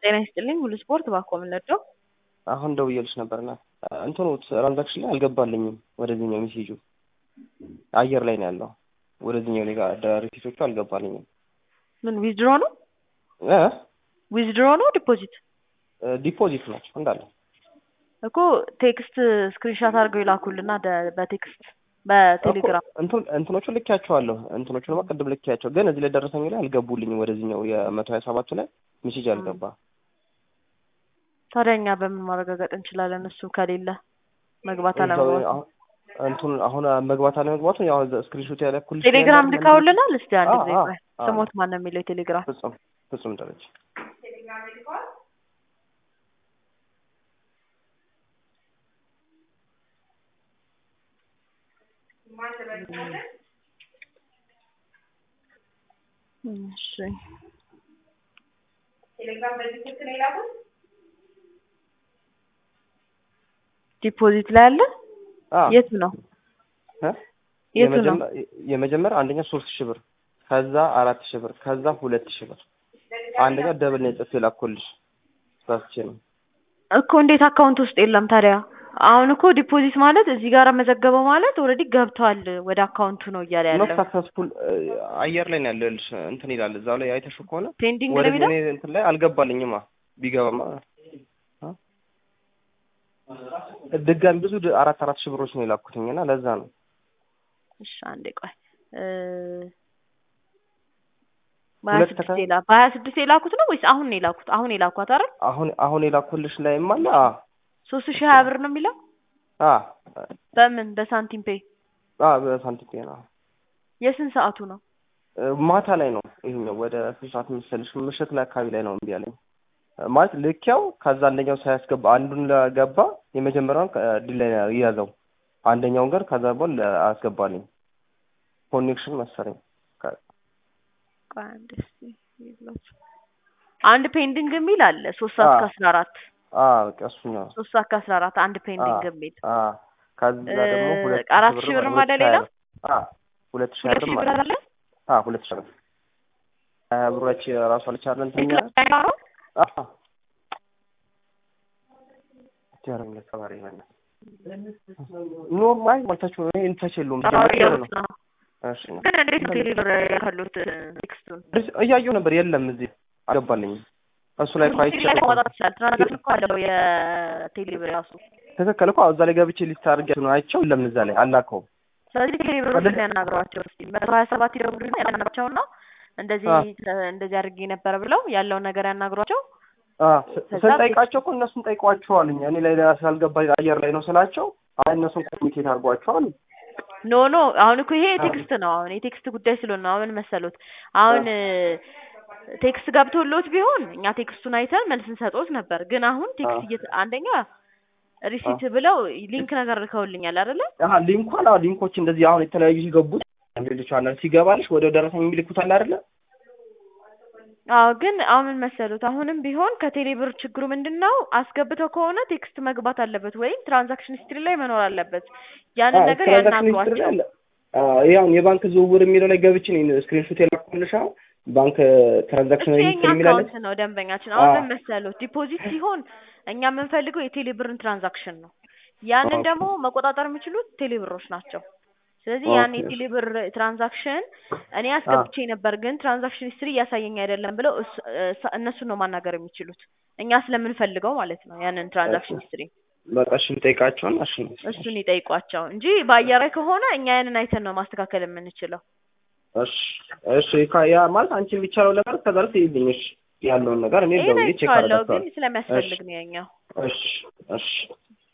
ጤና ይስጥልኝ ሁሉ ስፖርት ባኮ የምንወደው አሁን ደውዬልሽ ነበርና እንትኑ ትራንዛክሽን ላይ አልገባልኝም። ወደዚህኛው ሜሴጁ አየር ላይ ነው ያለው። ወደዚህኛው ላይ ጋር ሪሲቶቹ አልገባልኝም። ምን ዊዝድሮ ነው እ ዊዝድሮ ነው ዲፖዚት ዲፖዚት ናቸው እንዳለ እኮ ቴክስት ስክሪንሻት አድርገው ይላኩልና ደ- በቴክስት በቴሌግራም እንትን እንትኖቹ ልኬያቸዋለሁ። እንትኖቹ ደግሞ ቅድም ልኬያቸው፣ ግን እዚህ ላይ ደረሰኝ ላይ አልገቡልኝም። ወደዚህኛው የመቶ ሀያ ሰባቱ ላይ ሜሴጅ አልገባ። ታዲያ እኛ በምን ማረጋገጥ እንችላለን? እሱ ከሌለ መግባት እዛው አለመግባት አሁን እንቱን አሁን መግባት አለመግባቱ ያው ስክሪንሾት ያለኩልሽ ቴሌግራም ልካውልናል። እስቲ አንድ አዎ፣ ጊዜ አዎ፣ ቆይ፣ አዎ። ስሞት ማን ነው የሚለው የቴሌግራም ፍጹም ፍጹም ደረጃ እሺ ዲፖዚት ላይ አለ። አዎ የት ነው እ? የቱ ነው? የመጀመ- የመጀመሪያ አንደኛ ሶስት ሺህ ብር ከዛ አራት ሺህ ብር ከዛ ሁለት ሺህ ብር አንደኛ ደብል ነው የጽፌ ላኩልሽ ሳስቼ ነው እኮ እንዴት አካውንት ውስጥ የለም ታዲያ? አሁን እኮ ዲፖዚት ማለት እዚህ ጋር መዘገበው ማለት ኦልሬዲ ገብቷል ወደ አካውንቱ ነው እያለ ኖት ያለው። ሳክሰስፉል አየር ላይ ነው ያለው ይኸውልሽ እንትን ይላል እዛው ላይ አይተሽው ከሆነ ፔንዲንግ ነው ወደ የሚለው እኔ እንትን ላይ አልገባልኝማ ቢገባማ አ? ድጋሚ ብዙ ድ- አራት አራት ሺህ ብሮች ነው የላኩትኝ እና ለዛ ነው እሺ አንዴ ቆይ እ በሀያ ሁለት ስድስት ተከ- የላ በሀያ ስድስት የላኩት ነው ወይስ አሁን ነው የላኩት? አሁን ነው የላኳት አይደል? አሁን አሁን የላኩልሽ ላይም አለ አ ሶስት ሺህ ሀያ ብር ነው የሚለው አ በምን በሳንቲም ፔ አ በሳንቲም ነው የስንት ሰዓቱ ነው? ማታ ላይ ነው ይሄኛው ወደ ስንት ሰዓት መሰለሽ ምሽት ላይ አካባቢ ላይ ነው እምቢ ያለኝ ማለት ልኬው ከዛ አንደኛው ሳያስገባ አንዱን ለገባ የመጀመሪያውን ድል ላይ ይያዘው አንደኛውን ግን ከዛ በኋላ አያስገባልኝ ኮኔክሽን መሰለኝ ከ- ቆይ አንዴ እስኪ ይብላችሁ። አንድ ፔንዲንግ የሚል አለ ሶስት ሰዓት አዎ። ከአስራ አራት አ በቃ እሱኛው ሶስት ሰዓት ከአስራ አራት አንድ ፔንዲንግ አዎ። የሚል አ ከዛ ደግሞ እ ሁለት አራት ሺህ ብርም አለ ሌላ? አ ሁለት ሺህ ሁለት ብርም ሺህ ብር አለ አለ አ ሁለት ሺህ ብር ሀያ ብሮች ራሱ አልቻለ እንትን ቴክላ ላይ ነው? አ ጃረም ለተባሪ ይሆናል ኖርማል ማለታችሁ ይሄ እንተች የለውም አዎ፣ ጀመረ እያሉት ነው ነው። እሺ ነው ግን እንዴት ነው ቴሌብር ያሉት ቴክስቱን እያየሁ ነበር የለም እዚህ አልገባልኝም እሱ ላይ እኮ አይቼ ላይ ማውጣት ይችላል። ትራንዛክሽን እኮ አለው የቴሌብር ራሱ። ትክክል እኮ እዛ ላይ ገብቼ ሊስት አድርጌ ነው አይቼው የለም እዛ ላይ አላከውም ስለዚህ ቴሌብሮችን ያናግሯቸው እስኪ መቶ ሀያ ሰባት ይደውሉና ያናግሯቸውና እንደዚህ አ። እንደዚህ አድርጌ ነበር ብለው ያለውን ነገር ያናግሯቸው። አ ስ- ከዛ ስንጠይቃቸው እኮ እነሱን ጠይቋቸዋልኝ እኔ ላይ ስላልገባ አየር ላይ ነው ስላቸው አይ እነሱን ኮሚኒኬት አድርጓቸዋል ኖ ኖ አሁን እኮ ይሄ አ። ቴክስት ነው። አሁን የቴክስት ጉዳይ ስለሆነ ነው። አሁን መሰሉት አሁን ቴክስት ገብቶሎት ቢሆን እኛ ቴክስቱን አይተን መልስ እንሰጦት ነበር። ግን አሁን ቴክስት አ። እየተ አንደኛ ሪሲት ብለው ሊንክ ነገር ልከውልኛል አይደለ? አሀ ሊንኳን አዎ ሊንኮች እንደዚህ አሁን የተለያዩ ሲገቡት ሌሎች አለ ሲገባልሽ ወደ ደረሰኝ የሚልኩት አለ አይደለ አዎ ግን አሁን ምን መሰሉት አሁንም ቢሆን ከቴሌብር ችግሩ ምንድን ነው? አስገብተው ከሆነ ቴክስት መግባት አለበት ወይም ትራንዛክሽን ሂስትሪ ላይ መኖር አለበት። ያንን አዎ፣ ነገር ትራንዛክሽን ሂስትሪ ያናግሯቸው። ላይ አለ። አዎ፣ ይሄ አሁን የባንክ ዝውውር የሚለው ላይ ገብቼ ነው ስክሪንሾት የላኩልሽ አሁን ባንክ ትራንዛክሽን እሱ የኛ ሂስትሪ የሚላለ አካውንት ነው ደንበኛችን። አሁን አዎ። ምን መሰሉት ዲፖዚት ሲሆን እኛ የምንፈልገው የቴሌብርን ትራንዛክሽን ነው። ያንን ኦኬ። ደግሞ መቆጣጠር የሚችሉት ቴሌብሮች ናቸው። ስለዚህ ኦኬ። ያን የቴሌብር ትራንዛክሽን እኔ አስገብቼ ነበር ግን ትራንዛክሽን ሂስትሪ እያሳየኝ አይደለም ብለው እሱ- እሳ- እነሱን ነው ማናገር የሚችሉት እኛ ስለምንፈልገው ማለት ነው ያንን ትራንዛክሽን ሂስትሪ በቃ እሺ ጠይቃቸውን እሺ እሱን ይጠይቋቸው እንጂ በአየር ላይ ከሆነ እኛ ያንን አይተን ነው ማስተካከል የምንችለው። እሺ እሺ ካ- ያ ማለት አንቺ የሚቻለው ነገር ከዛ ላይ ትይልኝ እሺ ያለውን ነገር እኔ ይሄን ደውዬ ቼክ አይቼዋለሁ ግን አደርጋቸዋለሁ ስለሚያስፈልግ ነው ያኛው። እሺ እሺ